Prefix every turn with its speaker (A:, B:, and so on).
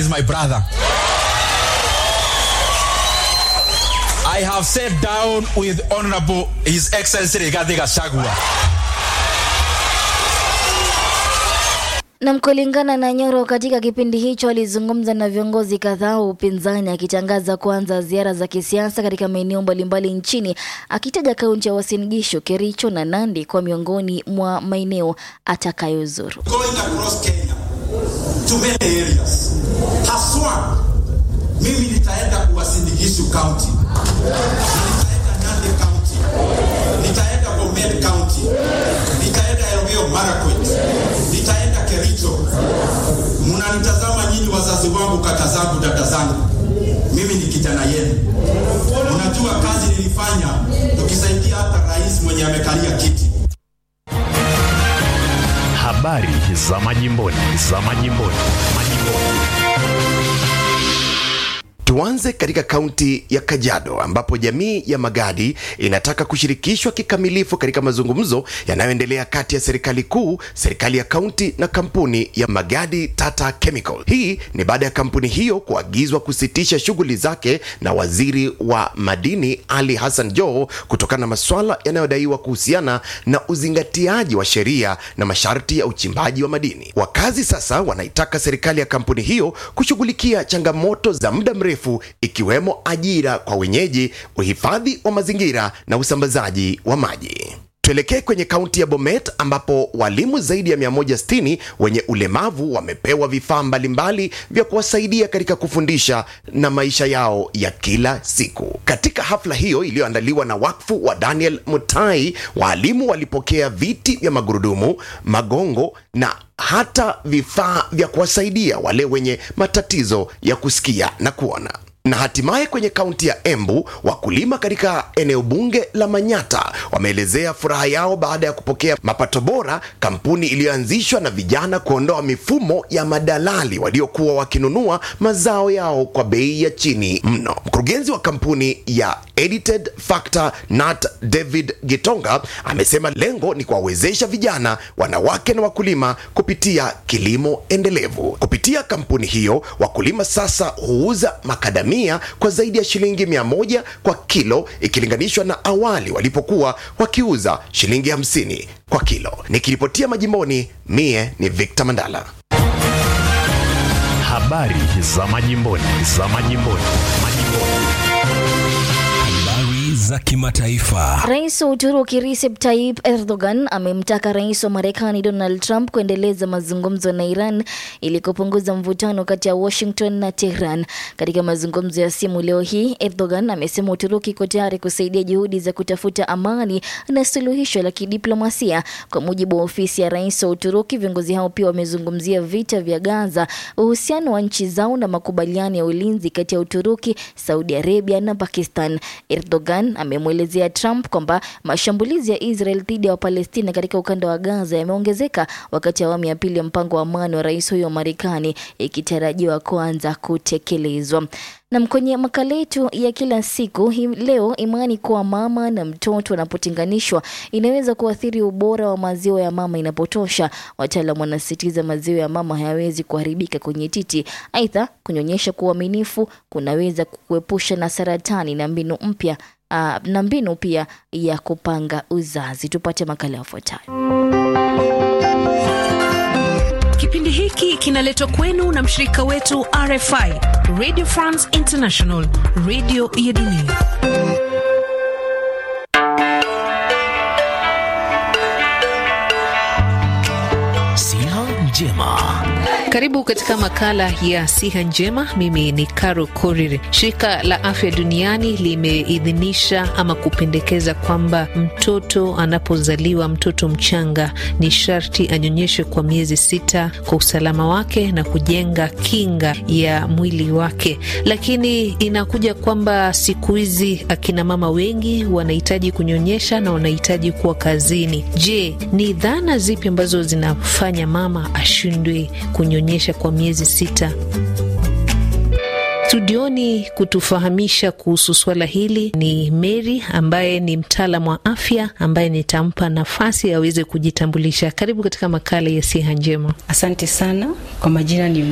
A: is my brother. I have sat down with Honorable His Excellency Rigathi Gachagua.
B: Na kulingana na Nyoro, katika kipindi hicho alizungumza na viongozi kadhaa wa upinzani akitangaza kuanza ziara za kisiasa katika maeneo mbalimbali nchini, akitaja kaunti ya Uasin Gishu, Kericho na Nandi kwa miongoni mwa maeneo atakayozuru.
C: going across Kenya to many areas. Haswa mimi nitaenda Uasin Gishu County, nitaenda Nandi County, nitaenda Bomet County, nitaenda Elgeyo Marakwet, nitaenda Kericho. Mnanitazama nyinyi wazazi wangu, kaka zangu, dada zangu, mimi ni kijana yenu. Unajua kazi nilifanya tukisaidia hata rais mwenye amekalia kiti
D: Habari za majimboni, za majimboni, majimboni.
E: Tuanze katika kaunti ya Kajiado ambapo jamii ya Magadi inataka kushirikishwa kikamilifu katika mazungumzo yanayoendelea kati ya serikali kuu, serikali ya kaunti na kampuni ya Magadi Tata Chemical. Hii ni baada ya kampuni hiyo kuagizwa kusitisha shughuli zake na waziri wa madini Ali Hassan Joho kutokana na masuala yanayodaiwa kuhusiana na uzingatiaji wa sheria na masharti ya uchimbaji wa madini. Wakazi sasa wanaitaka serikali ya kampuni hiyo kushughulikia changamoto za muda mrefu ikiwemo ajira kwa wenyeji, uhifadhi wa mazingira na usambazaji wa maji. Tuelekee kwenye kaunti ya Bomet ambapo walimu zaidi ya 160 wenye ulemavu wamepewa vifaa mbalimbali vya kuwasaidia katika kufundisha na maisha yao ya kila siku. Katika hafla hiyo iliyoandaliwa na wakfu wa Daniel Mutai, walimu walipokea viti vya magurudumu, magongo na hata vifaa vya kuwasaidia wale wenye matatizo ya kusikia na kuona na hatimaye kwenye kaunti ya Embu, wakulima katika eneo bunge la Manyata wameelezea furaha yao baada ya kupokea mapato bora, kampuni iliyoanzishwa na vijana kuondoa mifumo ya madalali waliokuwa wakinunua mazao yao kwa bei ya chini mno. Mkurugenzi wa kampuni ya Edited Factor Nat David Gitonga amesema lengo ni kuwawezesha vijana, wanawake na wakulima kupitia kilimo endelevu. Kupitia kampuni hiyo, wakulima sasa huuza makadamia kwa zaidi ya shilingi mia moja kwa kilo ikilinganishwa na awali walipokuwa wakiuza shilingi hamsini kwa kilo. Nikiripotia majimboni, mie ni Victor Mandala.
D: Habari za majimboni, za majimboni, majimboni.
F: Habari za kimataifa.
B: Rais wa Uturuki Recep Tayyip Erdogan amemtaka rais wa Marekani Donald Trump kuendeleza mazungumzo na Iran ili kupunguza mvutano kati ya Washington na Tehran. Katika mazungumzo ya simu leo hii, Erdogan amesema Uturuki iko tayari kusaidia juhudi za kutafuta amani na suluhisho la kidiplomasia. Kwa mujibu wa ofisi ya rais wa Uturuki, viongozi hao pia wamezungumzia vita vya Gaza, uhusiano wa nchi zao na makubaliano ya ulinzi kati ya Uturuki, Saudi Arabia na Pakistan. Erdogan amemwelezea Trump kwamba mashambulizi ya Israel dhidi ya Wapalestina katika ukanda wa Gaza yameongezeka wakati awamu ya pili ya mpango wa amani wa rais huyo wa Marekani ikitarajiwa kuanza kutekelezwa. Na kwenye makala yetu ya kila siku hii leo, imani kuwa mama na mtoto wanapotenganishwa inaweza kuathiri ubora wa maziwa ya mama inapotosha. Wataalam wanasisitiza maziwa ya mama hayawezi kuharibika kwenye titi. Aidha, kunyonyesha kwa uaminifu kunaweza kukuepusha na saratani na mbinu mpya uh, na mbinu pia ya kupanga uzazi. Tupate makala yafuatayo.
G: Kipindi hiki kinaletwa kwenu na mshirika wetu RFI, Radio France International, radio ya dunia.
F: Siha njema.
G: Karibu katika makala ya siha njema. Mimi ni Caro Korir. Shirika la Afya Duniani limeidhinisha ama kupendekeza kwamba mtoto anapozaliwa, mtoto mchanga, ni sharti anyonyeshwe kwa miezi sita kwa usalama wake na kujenga kinga ya mwili wake. Lakini inakuja kwamba siku hizi akina mama wengi wanahitaji kunyonyesha na wanahitaji kuwa kazini. Je, ni dhana zipi ambazo zinafanya mama ashindwe kunyonyesha kwa miezi sita? Studioni kutufahamisha kuhusu swala hili ni Mary ambaye ni mtaalamu wa afya ambaye nitampa nafasi aweze kujitambulisha. Karibu katika makala ya siha njema.
H: Asante sana kwa majina ni